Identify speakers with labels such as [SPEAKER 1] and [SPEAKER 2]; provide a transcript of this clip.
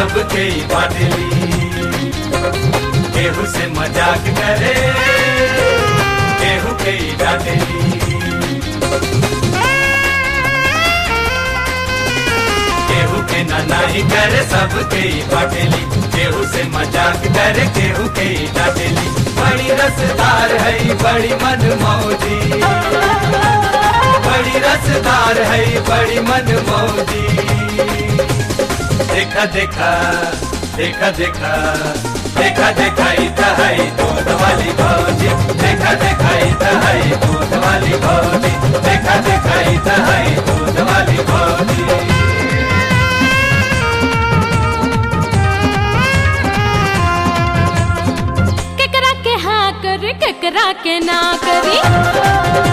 [SPEAKER 1] सबके ही बाटली केहू से मजाक करे केहू के ही डांटेली केहू के ना नाही करे सबके ही बाटेली केहू से मजाक करे केहू के ही डांटेली बड़ी रसदार है बड़ी मन मौजी बड़ी रसदार है बड़ी मन मौजी देखा देखा देखा देखा देखा देखा इता है दूध वाली भौजी देखा देखा इता है दूध वाली भौजी देखा देखा इता है दूध वाली भौजी
[SPEAKER 2] केकरा के हाँ करे केकरा के ना करी